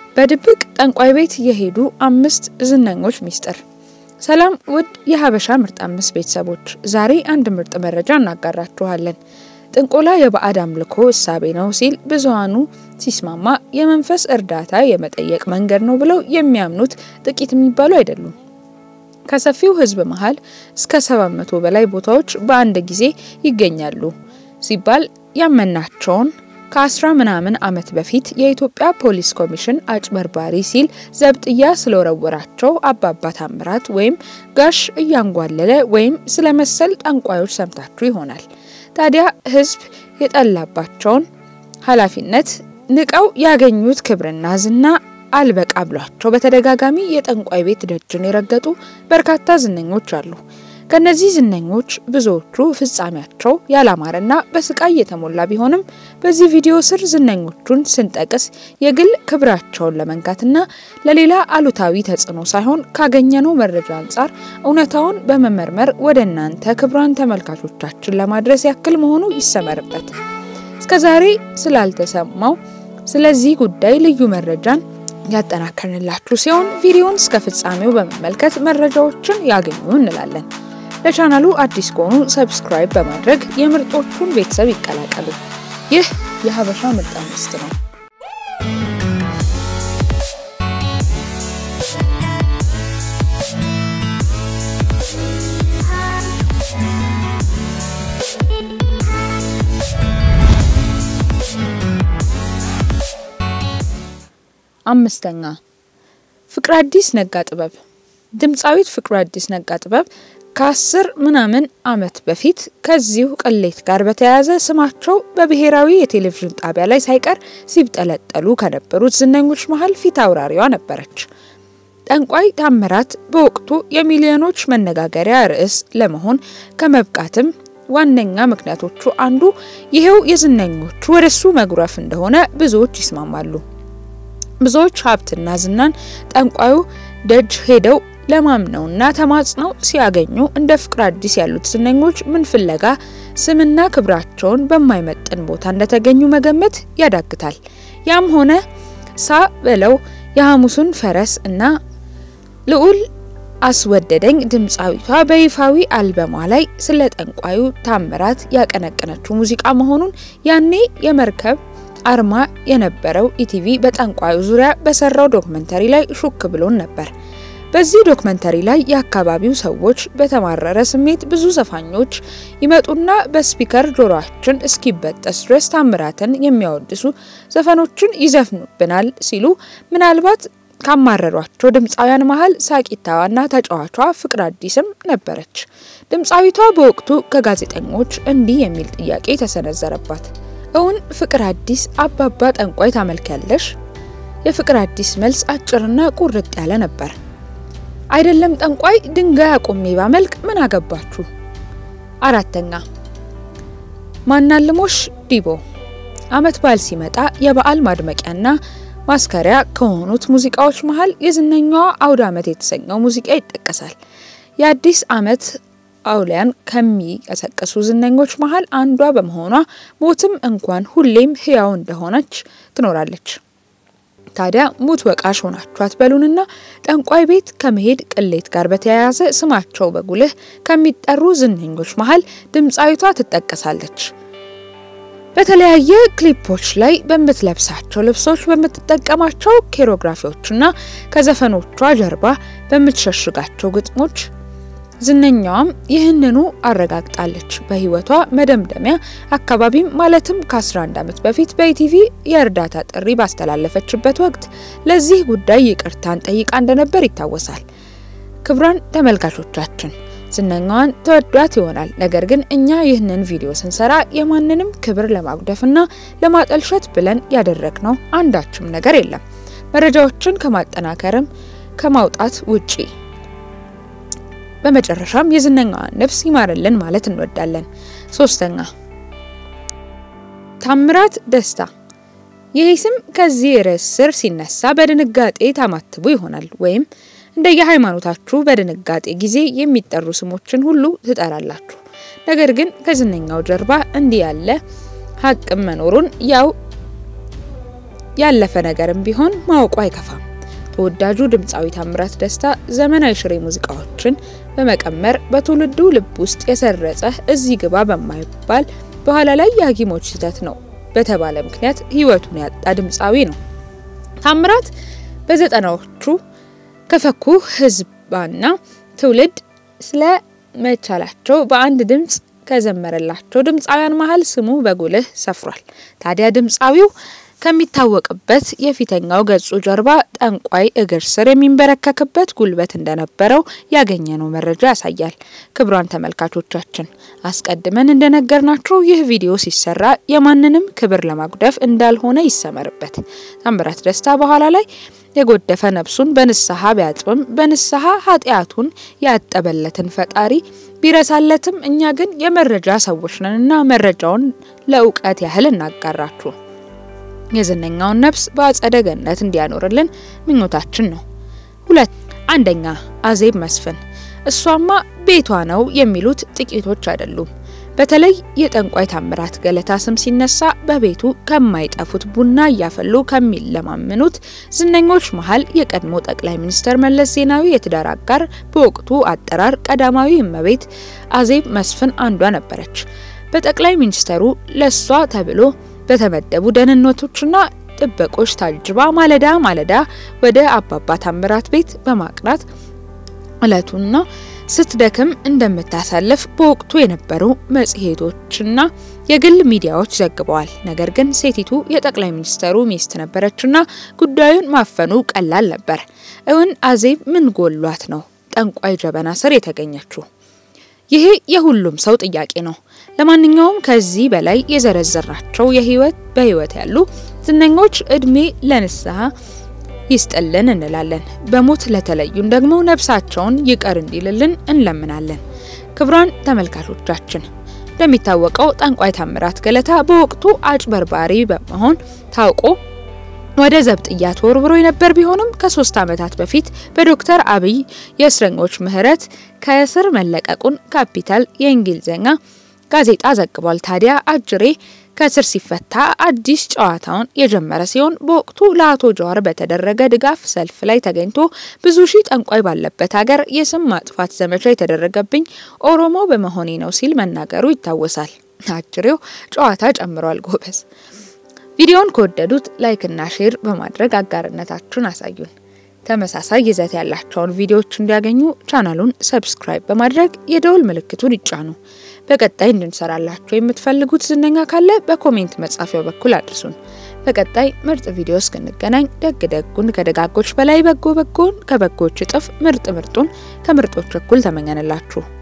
በድብቅ ጠንቋይ ቤት የሄዱ አምስት ዝነኞች ሚስጥር። ሰላም ውድ የሀበሻ ምርጥ አምስት ቤተሰቦች፣ ዛሬ አንድ ምርጥ መረጃ እናጋራችኋለን። ጥንቆላ የባዕድ አምልኮ እሳቤ ነው ሲል ብዙሃኑ ሲስማማ የመንፈስ እርዳታ የመጠየቅ መንገድ ነው ብለው የሚያምኑት ጥቂት የሚባሉ አይደሉም። ከሰፊው ሕዝብ መሀል እስከ 700 በላይ ቦታዎች በአንድ ጊዜ ይገኛሉ ሲባል ያመናቸውን ከአስራ ምናምን ዓመት በፊት የኢትዮጵያ ፖሊስ ኮሚሽን አጭበርባሪ ሲል ዘብጥያ ስለወረወራቸው አባባ ታምራት ወይም ጋሽ እያንጓለለ ወይም ስለ መሰል ጠንቋዮች ሰምታችሁ ይሆናል። ታዲያ ህዝብ የጠላባቸውን ኃላፊነት ንቀው ያገኙት ክብርና ዝና አልበቃ ብሏቸው በተደጋጋሚ የጠንቋይ ቤት ደጅን የረገጡ በርካታ ዝነኞች አሉ። ከነዚህ ዝነኞች ብዙዎቹ ፍጻሜያቸው ያላማረና በስቃይ የተሞላ ቢሆንም በዚህ ቪዲዮ ስር ዝነኞቹን ስንጠቅስ የግል ክብራቸውን ለመንካትና ለሌላ አሉታዊ ተጽዕኖ ሳይሆን ካገኘነው መረጃ አንጻር እውነታውን በመመርመር ወደ እናንተ ክብራን ተመልካቾቻችን ለማድረስ ያክል መሆኑ ይሰመርበት። እስከዛሬ ስላልተሰማው ስለዚህ ጉዳይ ልዩ መረጃን ያጠናከርንላችሁ ሲሆን ቪዲዮውን እስከ ፍጻሜው በመመልከት መረጃዎችን ያገኙ እንላለን። ለቻናሉ አዲስ ከሆኑ ሰብስክራይብ በማድረግ የምርጦቹን ቤተሰብ ይቀላቀሉ። ይህ የሀበሻ ምርጥ አምስት ነው። አምስተኛ ፍቅረ አዲስ ነጋ ጥበብ። ድምፃዊት ፍቅረ አዲስ ነጋ ጥበብ ከአስር ምናምን ዓመት በፊት ከዚሁ ቅሌት ጋር በተያያዘ ስማቸው በብሔራዊ የቴሌቪዥን ጣቢያ ላይ ሳይቀር ሲብጠለጠሉ ከነበሩት ዝነኞች መሀል ፊት አውራሪዋ ነበረች። ጠንቋይ ታምራት በወቅቱ የሚሊዮኖች መነጋገሪያ ርዕስ ለመሆን ከመብቃትም ዋነኛ ምክንያቶቹ አንዱ ይሄው የዝነኞቹ ወደሱ መጉረፍ እንደሆነ ብዙዎች ይስማማሉ። ብዙዎች ሀብትና ዝናን ጠንቋዩ ደጅ ሄደው ለማምነውና ተማጽነው ሲያገኙ እንደ ፍቅረ አዲስ ያሉት ዝነኞች ምን ፍለጋ ስምና ክብራቸውን በማይመጥን ቦታ እንደተገኙ መገመት ያዳግታል። ያም ሆነ ሳ በለው የሐሙሱን ፈረስ እና ልዑል አስወደደኝ ድምፃዊቷ በይፋዊ አልበሟ ላይ ስለ ጠንቋዩ ታምራት ያቀነቀነችው ሙዚቃ መሆኑን ያኔ የመርከብ አርማ የነበረው ኢቲቪ በጠንቋዩ ዙሪያ በሰራው ዶክመንተሪ ላይ ሹክ ብሎን ነበር። በዚህ ዶክመንተሪ ላይ የአካባቢው ሰዎች በተማረረ ስሜት ብዙ ዘፋኞች ይመጡና በስፒከር ጆሮአችን እስኪበጠስ ድረስ ታምራትን የሚያወድሱ ዘፈኖችን ይዘፍኑብናል ሲሉ ምናልባት ካማረሯቸው ድምፃውያን መሀል ሳቂታዋና ተጫዋቿ ፍቅረ አዲስም ነበረች። ድምፃዊቷ በወቅቱ ከጋዜጠኞች እንዲህ የሚል ጥያቄ ተሰነዘረባት። እውን ፍቅረ አዲስ አባባ ጠንቋይ ታመልኪያለሽ? የፍቅረ አዲስ መልስ አጭርና ቁርጥ ያለ ነበር። አይደለም ጠንቋይ ድንጋይ አቁሜ ባመልክ ምን አገባችሁ? አራተኛ ማናልሞሽ ዲቦ አመት በዓል ሲመጣ የበዓል ማድመቂያና ማስከሪያ ከሆኑት ሙዚቃዎች መሀል የዝነኛዋ አውደ አመት የተሰኘው ሙዚቃ ይጠቀሳል። የአዲስ አመት አውሊያን ከሚቀሰቅሱ ዝነኞች መሀል አንዷ በመሆኗ ሞትም እንኳን ሁሌም ህያው እንደሆነች ትኖራለች። ታዲያ ሙት ወቃሽ ሆናችሁ አትበሉንና ጠንቋይ ቤት ከመሄድ ቅሌት ጋር በተያያዘ ስማቸው በጉልህ ከሚጠሩ ዝነኞች መሀል ድምፃዊቷ ትጠቀሳለች። በተለያየ ክሊፖች ላይ በምትለብሳቸው ልብሶች፣ በምትጠቀማቸው ኬሮግራፊዎችና ከዘፈኖቿ ጀርባ በምትሸሽጋቸው ግጥሞች ዝነኛዋም ይህንኑ አረጋግጣለች። በህይወቷ መደምደሚያ አካባቢም ማለትም ከ11 ዓመት በፊት በኢቲቪ የእርዳታ ጥሪ ባስተላለፈችበት ወቅት ለዚህ ጉዳይ ይቅርታን ጠይቃ እንደነበር ይታወሳል። ክቡራን ተመልካቾቻችን ዝነኛዋን ተወዷት ይሆናል። ነገር ግን እኛ ይህንን ቪዲዮ ስንሰራ የማንንም ክብር ለማጉደፍና ለማጠልሸት ብለን ያደረግነው አንዳችም ነገር የለም መረጃዎችን ከማጠናከርም ከማውጣት ውጪ። በመጨረሻም የዝነኛዋን ነፍስ ይማርልን ማለት እንወዳለን። ሶስተኛ ታምራት ደስታ። ይህ ስም ከዚህ ርዕስ ስር ሲነሳ በድንጋጤ ታማትቡ ይሆናል ወይም እንደየሃይማኖታችሁ በድንጋጤ ጊዜ የሚጠሩ ስሞችን ሁሉ ትጠራላችሁ። ነገር ግን ከዝነኛው ጀርባ እንዲህ ያለ ሀቅም መኖሩን ያው ያለፈ ነገርም ቢሆን ማወቁ አይከፋም። ተወዳጁ ድምፃዊ ታምራት ደስታ ዘመናዊ ሽሬ ሙዚቃዎችን በመቀመር በትውልዱ ልብ ውስጥ የሰረጸ እዚህ ግባ በማይባል በኋላ ላይ የሐኪሞች ስህተት ነው በተባለ ምክንያት ህይወቱን ያጣ ድምፃዊ ነው። ታምራት በዘጠናዎቹ ከፈኩ ህዝባና ትውልድ ስለ መቻላቸው በአንድ ድምፅ ከዘመረላቸው ድምፃውያን መሀል ስሙ በጉልህ ሰፍሯል። ታዲያ ድምፃዊው ከሚታወቅበት የፊተኛው ገጹ ጀርባ ጠንቋይ እግር ስር የሚንበረከክበት ጉልበት እንደነበረው ያገኘነው መረጃ ያሳያል። ክቡራን ተመልካቾቻችን አስቀድመን እንደነገርናችሁ ይህ ቪዲዮ ሲሰራ የማንንም ክብር ለማጉደፍ እንዳልሆነ ይሰመርበት። ታምራት ደስታ በኋላ ላይ የጎደፈ ነፍሱን በንስሐ ቢያጥብም በንስሐ ኃጢአቱን ያጠበለትን ፈጣሪ ቢረሳለትም እኛ ግን የመረጃ ሰዎች ነንና መረጃውን ለእውቀት ያህል እናጋራችሁ። የዝነኛውን ነፍስ በአጸደ ገነት እንዲያኖርልን ምኞታችን ነው። ሁለት አንደኛ አዜብ መስፍን እሷማ ቤቷ ነው የሚሉት ጥቂቶች አይደሉም። በተለይ የጠንቋይ ታምራት ገለታ ስም ሲነሳ በቤቱ ከማይጠፉት ቡና እያፈሉ ከሚለማምኑት ዝነኞች መሀል የቀድሞ ጠቅላይ ሚኒስትር መለስ ዜናዊ የትዳር አጋር በወቅቱ አጠራር ቀዳማዊ እመቤት አዜብ መስፍን አንዷ ነበረች። በጠቅላይ ሚኒስተሩ ለሷ ተብሎ በተመደቡ ደህንነቶችና ጥበቆች ታጅባ ማለዳ ማለዳ ወደ አባባ ታምራት ቤት በማቅናት እለቱና ስትደክም እንደምታሳልፍ በወቅቱ የነበሩ መጽሔቶችና የግል ሚዲያዎች ዘግበዋል። ነገር ግን ሴቲቱ የጠቅላይ ሚኒስተሩ ሚስት ነበረችና ጉዳዩን ማፈኑ ቀላል ነበር። እውን አዜብ ምን ጎሏት ነው ጠንቋይ ጀበና ስር የተገኘችው? ይሄ የሁሉም ሰው ጥያቄ ነው። ለማንኛውም ከዚህ በላይ የዘረዘራቸው የህይወት በህይወት ያሉ ዝነኞች እድሜ ለንስሐ ይስጥልን እንላለን። በሞት ለተለዩን ደግሞ ነፍሳቸውን ይቀር እንዲልልን እንለምናለን። ክቡራን ተመልካቾቻችን እንደሚታወቀው ጠንቋይ ታምራት ገለታ በወቅቱ አጭበርባሪ በመሆን ታውቆ ወደ ዘብጥያ ተወርውሮ የነበር ቢሆንም ከሶስት ዓመታት በፊት በዶክተር አብይ የእስረኞች ምህረት ከእስር መለቀቁን ካፒታል የእንግሊዝኛ ጋዜጣ ዘግቧል። ታዲያ አጅሬ ከእስር ሲፈታ አዲስ ጨዋታውን የጀመረ ሲሆን በወቅቱ ለአቶ ጀዋር በተደረገ ድጋፍ ሰልፍ ላይ ተገኝቶ ብዙ ሺህ ጠንቋይ ባለበት ሀገር የስም ማጥፋት ዘመቻ የተደረገብኝ ኦሮሞ በመሆኔ ነው ሲል መናገሩ ይታወሳል። አጅሬው ጨዋታ ጨምሯል። ጎበዝ። ቪዲዮውን ከወደዱት ላይክ እና ሼር በማድረግ አጋርነታችሁን አሳዩን። ተመሳሳይ ይዘት ያላቸውን ቪዲዮዎች እንዲያገኙ ቻናሉን ሰብስክራይብ በማድረግ የደውል ምልክቱን ይጫኑ። በቀጣይ እንድንሰራላችሁ የምትፈልጉት ዝነኛ ካለ በኮሜንት መጻፊያው በኩል አድርሱን። በቀጣይ ምርጥ ቪዲዮ እስክንገናኝ ደግ ደጉን ከደጋጎች በላይ በጎ በጎን ከበጎች እጥፍ ምርጥ ምርጡን ከምርጦች እኩል ተመኘንላችሁ።